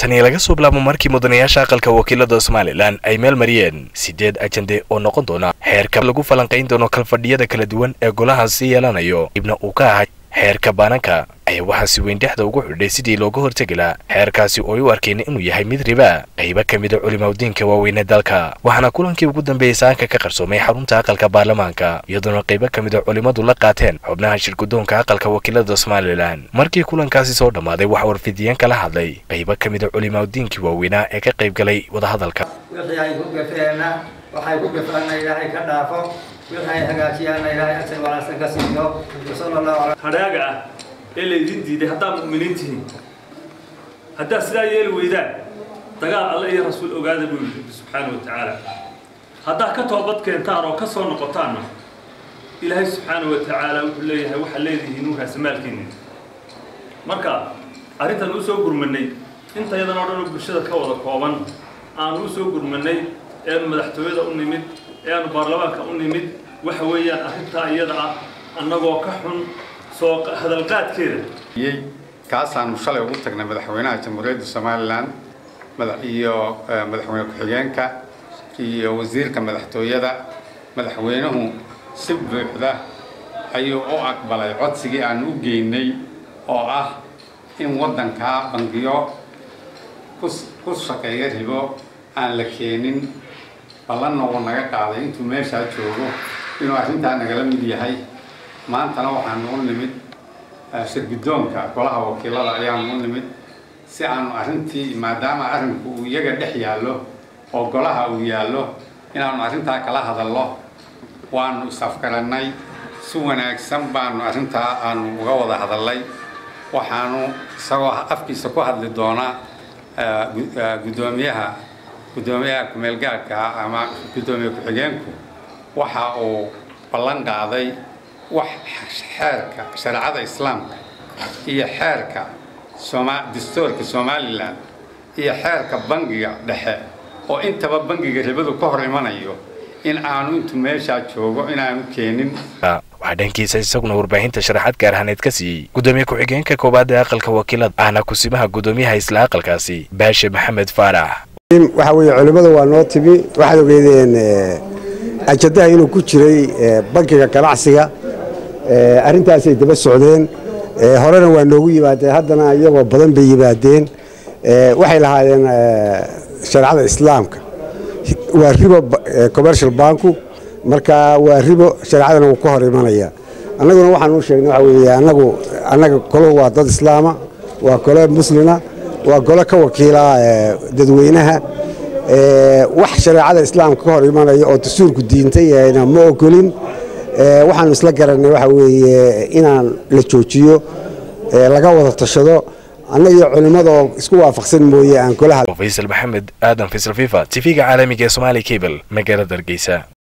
tani laga soo bilaabo markii mudanayaasha aqalka wakiilada somalilan ay meel mariyeen sideed ajande oo noqon doona xeerka lagu falanqayn doono kalfadhiyada kala duwan ee golahaasi yeelanayo dibna uu ka ahaa xeerka baananka ayaa waxaa si weyn dhexda ugu xidhay sidii looga hortegi laha xeerkaasi oo ay u arkeen inuu yahay mid riba qaybo ka mida culimaudiinka waaweyne dalka waxaana kulankii ugu dambeeyey saanka ka qarsoomay xarunta aqalka baarlamaanka iyadoona qaybo ka mida culimmadu la qaateen xubnaha shirgudoonka aqalka wakiilada somalilan markii kulankaasi soo dhammaaday waxaa warfidiyeen kala hadlay qaybo ka mida culimaudiinkii waaweynaa ee ka qayb galay wadahadalka wixii ay ku gafeenna waxay ku gafaanna ilaahay ka dhaafo wixii ay hagaajiyaanna ilaahay ajar wanaagsan ka siiyo wasala allahu calaa hadhaaga ah ee laydin diiday haddaad mu'miniin tihiin haddaad sidaa yeeli weydaan dagaal alle iyo rasuul ogaada buu yidhi subxaana wa tacaala haddaad ka toobad keentaan oo ka soo noqotaanna ilaahay subxaana wa tacaala wuxuu leeyahay waxaad leedihiin nuurkaasi maalkiinni marka arrintan u soo gurmanay inta yadan oo dhan oo bulshada ka wada kooban aanu u soo gurmanay eanu madaxtooyada u nimid ee aanu baarlamaanka u nimid waxa weeyaan arrintaa iyada ah annagoo ka xun soo hadalqaadkeeda kaasaanu shalay ugu tagnay madaxweynaha jamhuuriyadda somalilan iyo madaxweyne ku-xigeenka iyo wasiirka madaxtooyada madaxweynuhu si buuxda ayuu u aqbalay codsigii aanu u geynay oo ah in waddankaa bangiyo ku shaqeeya ribo aan la keenin ballanna uu naga qaaday intuu meeshaa joogo inuu arrintaa nagala mid yahay maantana waxaanu u nimid shirgudoonka golaha wakiilada ayaanu u nimid si aanu arrintii maadaama arrinku uu iyaga dhex yaallo oo golaha uu yaallo inaanu arrintaa kala hadallo waanu is-afgarannay si wanaagsan baanu arrintaa aanu uga wada hadallay waxaanu isagoo afkiisa ku hadli doonaa gudoomiyaha guddoomiyaha ku-meelgaadka ama guddoomiye ku-xigeenku waxa uu ballan qaaday wax xeerka shareecada islaamka iyo xeerka dastuurka somalilan iyo xeerka bangiga dhexe oo intaba bangiga ribadu ka hor imanayo in aanu intuu meeshaa joogo inaanu keenin waxaa dhankiisa isaguna warbaahinta sharaxaad gaar ahaaneed ka siiyey guddoomiye ku-xigeenka koowaad ee aqalka wakiilada ahna kusimaha guddoomiyaha isla aqalkaasi baashe maxamed faarax waxa weeye culimmada waa noo timi waxaad ogeydeen ajadaha inuu ku jiray bankiga ganacsiga arrintaasay daba socdeen horena waa noogu yimaadeen haddana iyagoo badan bay yimaadeen waxay lahaayeen shareecada islaamka waa ribo commercial banku marka waa ribo shareecadana wuu ka hor imanaya annaguna waxaan u sheegnay waxa weeye annagu annaga koluhu waa dad islaama waa kole muslima waa golo ka wakiila dadweynaha wax shareecada islaamka ka hor imanaya oo dastuurku diintayna ma ogolin waxaanu isla garanay waxa weeye inaan la joojiyo laga wada tashado annagii culimmada oo isku waafaqsan mooye aan kolaha faysal maxamed aadan faysal fifa tv-ga caalamiga ee somaali cable magaalada hargeysa